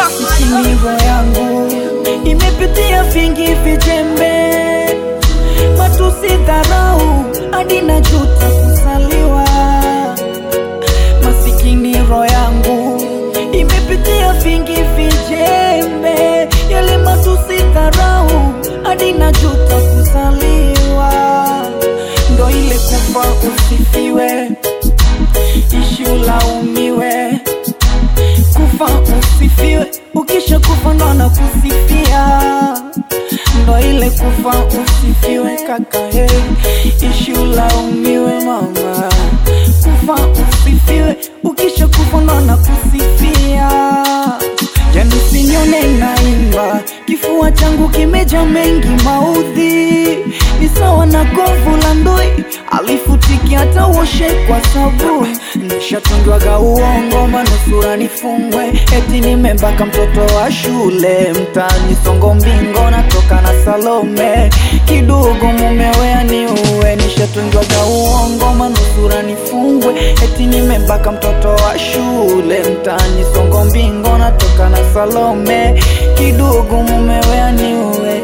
Masikini roho yangu imepitia vingi vijembe, matusi, dharau, hadi najuta kuzaliwa. Masikini roho yangu imepitia vingi vijembe, yale matusi, dharau, hadi najuta kuzaliwa. Ndo ile kufa usifiwe, ishi ulaumiwe kufa usifiwe, ukisha kufa ndo na kusifia, ndo ile kufa usifiwe kaka, he, ishi ulaumiwe mama, kufa usifiwe, ukisha kufa ndo na kusifia. Yani sinyone naimba, kifua changu kimeja mengi maudhi, ni sawa na govu la ndui, alifutiki hata uoshe kwa sabuni. Nishatungiwaga uongo, manusura nifungwe, eti nimembaka mtoto wa shule, mtaani songo mbingo, natoka na Salome, kidogo mumewe aniue. Nishatungiwaga uongo, manusura nifungwe, eti nimembaka mtoto wa shule, mtaani songo mbingo, natoka na Salome, kidogo mumewe aniue.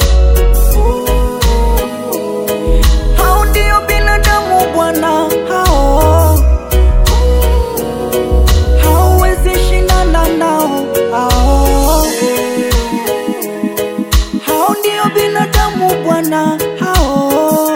Hao ndio binadamu bwana, hao hauwezi shindana nao, hao hao ndio binadamu bwana, hao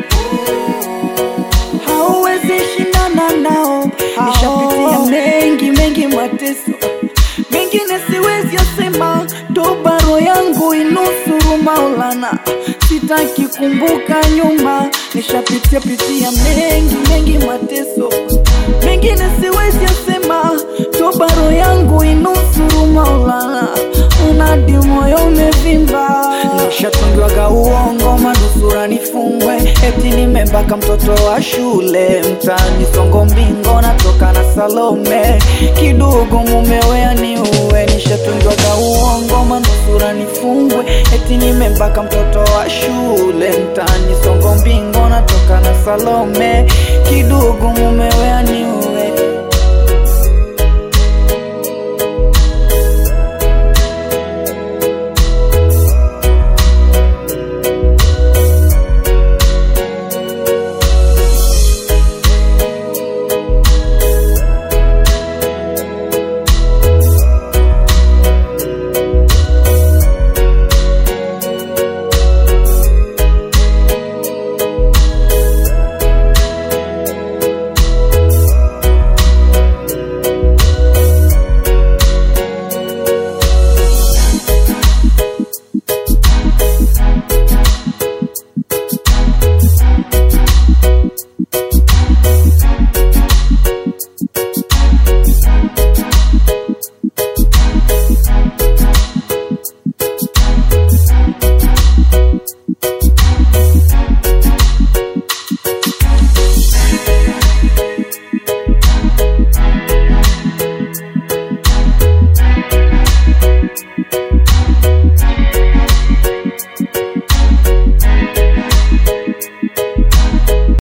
hauwezi shindana nao. Nishapitia mengi mengi mateso, mengine siwezi yasema, toba roho yangu inusuru Maulana, sitaki kumbuka nyuma. Nishapitia pitia mengi mengi mateso, mengine siwezi yasema, toba roho yangu inusuru Maulana, unadi moyo umevimba. Nishatungiwaga uongo, manusura nifungwe, eti nimembaka mtoto wa shule, mtaani songo mbingo, natoka na Salome, kidogo mumewe aniue. Nishatungiwaga uongo, manusura nifungwe, eti nimembaka mtoto wa shule, mtaani songo mbingo, natoka na Salome, kidogo mumewe